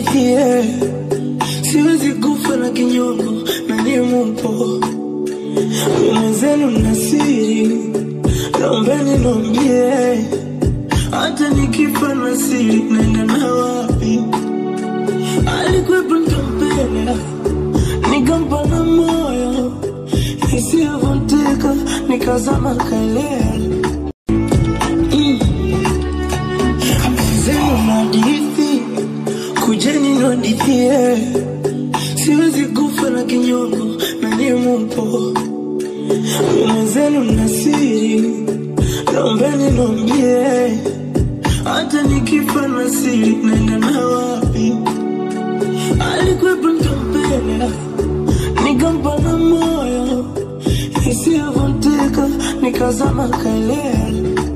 nihadithie, siwezi kufa na kinyongo na ni mupo mwenzenu na siri, naombeni niambie, hata nikifa na siri naenda na wapi? Alikuwepo nikampenda, nikampa na moyo isiyovunjika, nikazama kalea zenu na hadithi, kujeni nihadithie, siwezi kufa na kinyongo na ni mupo mwenzenu na siri, naombeni niambie, hata nikifa na siri naenda na wapi? Alikuwepo nikampenda, nikampa na moyo isiyovunjika, nikazama kalea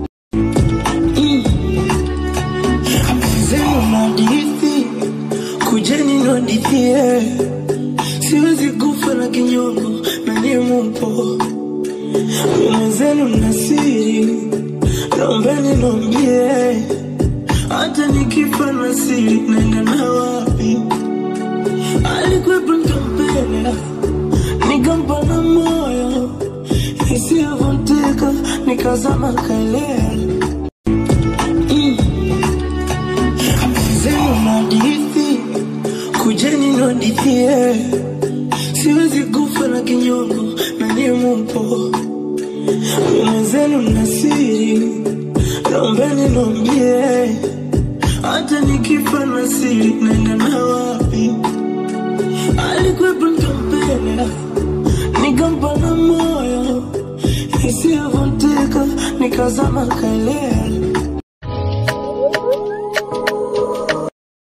zenu na hadithi, kujeni nihadithie, siwezi kufa na kinyongo na ni mupo mwenzenu na siri, naombeni niambie, hata nikifa na siri naenda na wapi? Alikuwepo nikampenda, nikampa na moyo isiyovunjika, nikazama kalea zenu na hadithi, kujeni nihadithie, siwezi kufa na kinyongo na ni mupo mwenzenu na siri, naombeni niambie, hata nikifa na siri naenda na wapi? Alikuwepo nikampenda, nikampa na moyo isiyovunjika, nikazama kalea